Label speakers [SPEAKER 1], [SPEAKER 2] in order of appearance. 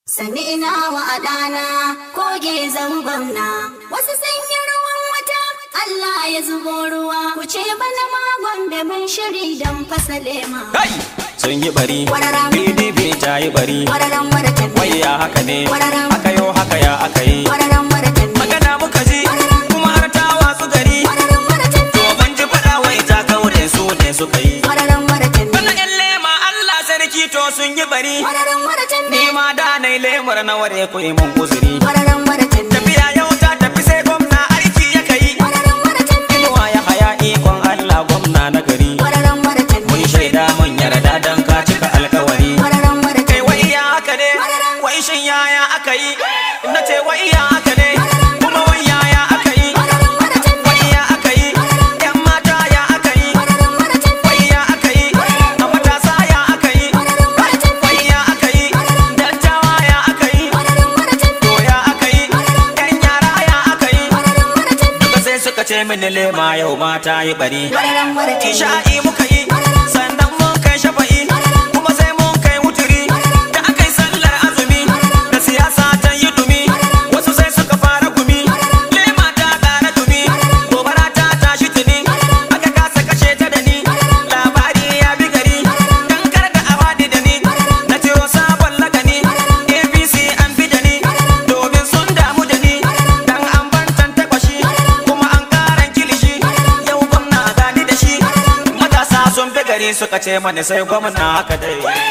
[SPEAKER 1] Sani ina wa adana koge gwamna wasu sanyi ruwan wata Allah ya zubo ruwa ku ce bana magon da mun shiri don fasale ma.
[SPEAKER 2] Kai! Sun yi bari,
[SPEAKER 1] Wararam.
[SPEAKER 2] PDP ta yi bari,
[SPEAKER 1] Wararan waratan
[SPEAKER 2] wai ya haka ne,
[SPEAKER 1] Wararam.
[SPEAKER 2] haka yau haka ya aka yi.
[SPEAKER 1] Wararan waratan
[SPEAKER 2] Magana muka ji, kuma har ta watsu gari,
[SPEAKER 1] Wararan waratan
[SPEAKER 2] to ban ji faɗa wai ta kaure su ne suka yi.
[SPEAKER 1] Wararan waratan
[SPEAKER 2] Bana ƴan lema Allah sarki to sun yi bari,
[SPEAKER 1] Wararan waratan
[SPEAKER 2] ni ma da na yi lemar na ware ku yi mun uzuri.
[SPEAKER 1] Wararan waratan
[SPEAKER 2] Tafiya yau ta tafi sai gwamna aiki ya kai,
[SPEAKER 1] Wararan waratan
[SPEAKER 2] inuwa ya haya ikon Allah gwamna na gari.
[SPEAKER 1] Wararan waratan
[SPEAKER 2] Mun shaida mun yarda dan ka cika alkawari.
[SPEAKER 1] Wararan waratan
[SPEAKER 2] kai wai ya haka ne wai shin yaya aka yi na ce wai ya haka ne kuma wai yaya aka yi
[SPEAKER 1] Wararan waratan
[SPEAKER 2] wai ya aka yi yan mata ya aka yi
[SPEAKER 1] Wararan waratan
[SPEAKER 2] wai ya aka yi a matasa ya aka yi
[SPEAKER 1] Wararan waratan
[SPEAKER 2] wai ya aka yi dattawa ya aka yi
[SPEAKER 1] Wararan waratan
[SPEAKER 2] to ya aka yi yan yara ya aka yi
[SPEAKER 1] Wararan waratan
[SPEAKER 2] duka sai suka ce mini lema yau mata yi bari
[SPEAKER 1] Wararan waratan
[SPEAKER 2] Isha'i muka yi sannan mun kai shafa'i kuma sai mun kai wuturi da aka yi sallar azumi da siyasa ta yi dumi wasu sai suka fara gumi lema ta ƙara dumi gobara ta tashi tuni aka kasa kashe ta da ni labari ya bi gari dan kar da a faɗi da ni na ciro sabon lagani apc an bi da ni domin sun damu da ni dan an bantan takwashi kuma an karan kilishi yau gwamna gani da shi matasa sun fi gari suka ce mani sai gwamna haka dai